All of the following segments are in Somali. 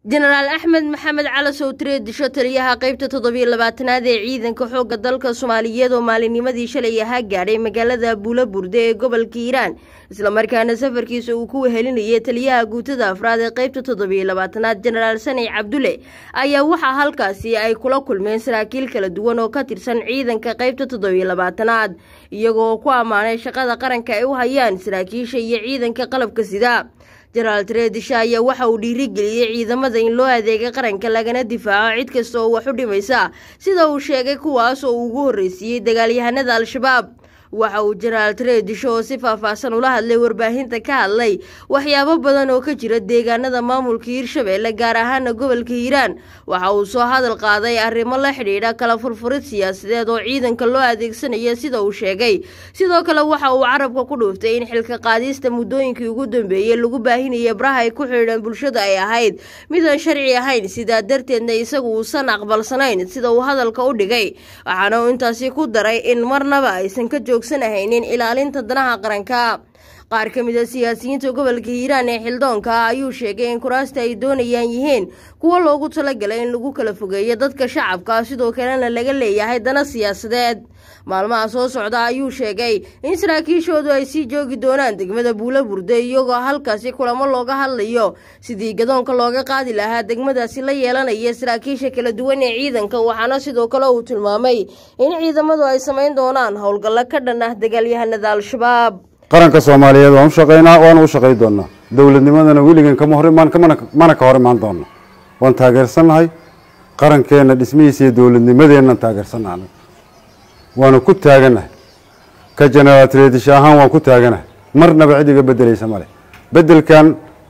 jenaraal axmed maxamed cali sowtire disho taliyaha qaybta toddobiyo labaatanaad ee ciidanka xoogga dalka soomaaliyeed oo maalinnimadii shalay ahaa gaadhay magaalada buula burde ee gobolka hiiraan islamarkaana safarkiisa uu ku wehelinayay taliyaha guutada afraad ee qaybta toddobiyo labaatanaad jenaraal sani cabdulle ayaa waxaa halkaasi ay kula kulmeen saraakiil kala duwan oo ka tirsan ciidanka qaybta toddobiyo labaatanaad iyagoo ku ammaanay shaqada qaranka ay u hayaan saraakiisha iyo ciidanka qalabka sida jenaraal tareedisha ayaa waxa uu dhiirigeliyey ciidamada in loo adeega qaranka lagana difaaco cid kasta oo wax u dhimaysa sida uu sheegay kuwaas oo uu ugu horreysiiyey dagaalyahanada al-shabaab waxa uu jenaraal tareedisho oo si faahfaahsan ula hadlay warbaahinta ka hadlay waxyaabo badan oo ka jira deegaanada maamulka hiirshabeelle gaar ahaana gobolka hiiraan waxa uu soo hadal qaaday arrimo la xidhiidha kala furfurid siyaasadeed oo ciidanka loo adeegsanaya sida uu sheegay sidoo kale waxa uu carabka ku dhuuftay in xilka qaadista muddooyinkii ugu dambeeyey lagu baahinaya baraha ay ku xidhiidhan bulshada ay ahayd midaan sharci ahayn sidaa darteedna isagu uusan aqbalsanayn sida uu hadalka u dhigay waxaana uu intaasi ku daray in marnaba aysan ka joog haynin ilaalinta danaha qaranka qaar ka mid a siyaasiyiinta gobolka hiiraan ee xilddoonka ah ayuu sheegay in kuraasta ay doonayaan yihiin kuwo loogu talagalay in lagu kala fogeeyo dadka shacabka sidoo kalena laga leeyahay dana siyaasadeed maalmaha soo socda ayuu sheegay in saraakiishoodu ay sii joogi doonaan degmada buula burde iyagoo halkaasi kulamo looga hadlayo sidii gadoonka looga qaadi lahaa degmadaasi la yeelanaya saraakiisha kala duwan ee ciidanka waxaana sidoo kale uu tilmaamay in ciidamadu ay samayn doonaan howlgallo ka dhan ah dagaalyahanada al-shabaab qaranka soomaaliyeed waan u shaqaynaa waana u shaqay doonaa dowladnimadana weligan kama hor imaan mana ka hor imaan doona waan taageersannahay qarankeenna dhismihiisa iyo dowladnimadeennan taageersannahay waana ku taaganahay ka jenaraal tredisha ahaan waan ku taaganahay marnaba cid iga bedelaysa male bedelkan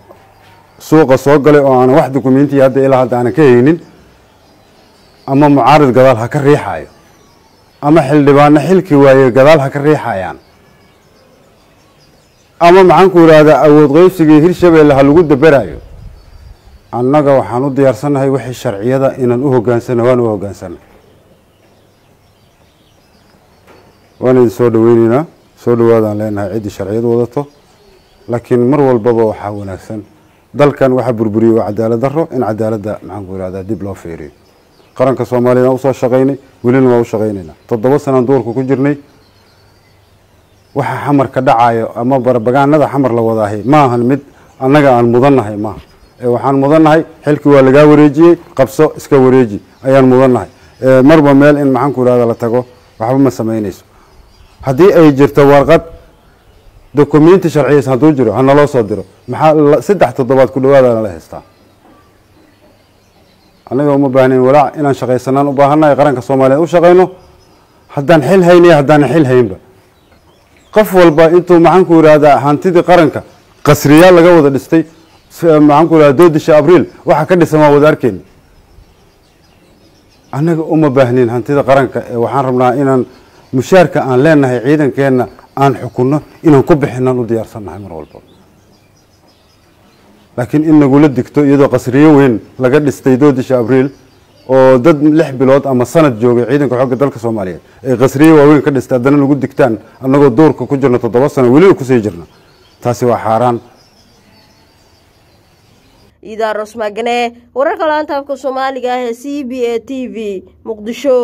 suuqa soo galay oo aanan wax dukumentiya hadda ilaa hadda aanan ka haynin ama mucaarid gadaal ha ka riixayo ama xildhibaano xilki waaye gadaal ha ka riixayaan ama maxaan ku idhaahdaa awood qeybsigii hirshabeelle ha lagu daberayo annaga waxaan u diyaarsannahay wixii sharciyada inaan u hogaansana waan u hogaansana waan idin soo dhaweyneynaa soo dhawaadaan leenahay ciddii sharciyad wadato laakiin mar walbaba waxaa wanaagsan dalkan waxaa burburiyey waa cadaalad daro in cadaaladda maxaan ku idhahdaa dib loo fiiriyo qaranka soomaaliya waan usoo shaqaynay welina waan u shaqaynaynaa toddoba sanaan duurka ku jirnay waxa xamarka dhacayo ama barbagaanada xamar la wadaahay ma ahan mid annaga aan mudannahay maaha ee waxaan mudannahay xilkii waa lagaa wareejiyey qabso iska wareeji ayaan mudannahay marba meel in maxaan ku idhahda la tago waxba ma samaynayso haddii ay jirto warqad documenti sharciyaysan hadduu jiro ha naloo soo diro maxaa saddex toddobaad ku dhawaadana la haystaa annaga uma baahnayn walaac inaan shaqaysanaan u baahannahay qaranka soomaaliyeed u shaqayno haddaan xil haynaya haddaanan xil haynba qof walba intuu maxaan ku idhahdaa hantidii qaranka qasriyaal laga wada dhistay maxaan ku idhahda doodisha abriil waxa ka dhisan waa wada arkeyna annaga uma baahnin hantida qaranka ee waxaan rabnaa inaan mushaarka aan leenahay ciidankeenna aan xukunno inaan ku bixinaan u diyaarsannahay mar walba laakiin in nagula digto iyadoo qasriyo weyn laga dhistay doodisha abriil oo dad lix bilood ama sanad joogay ciidanka xoogga dalka soomaaliyeed ay qasriye waaweyn ka dhistay haddana nagu digtaan annagoo duurka ku jirno toddoba sano weliba kusii jirna taasi waa xaaraan iidaa rosmagane wararka laanta afka soomaaliga ah ee c b a t v muqdisho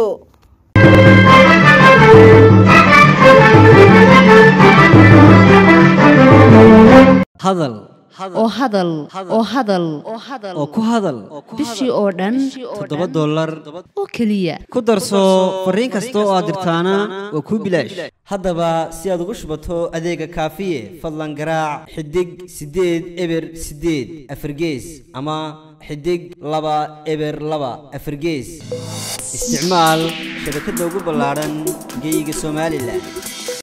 hadal oo hadal oo hadal oo ku hadal bishii oo dhan toddoba dollar oo keliya ku darso fariin kasta oo aad dirtaana waa kuu bilaash haddaba si aad ugu shubato adeega kaafiye fadlan garaac xidig siddeed eber siddeed afargees ama xidig laba eber laba afargees isticmaal shabakadda ugu ballaadhan geyga somalilan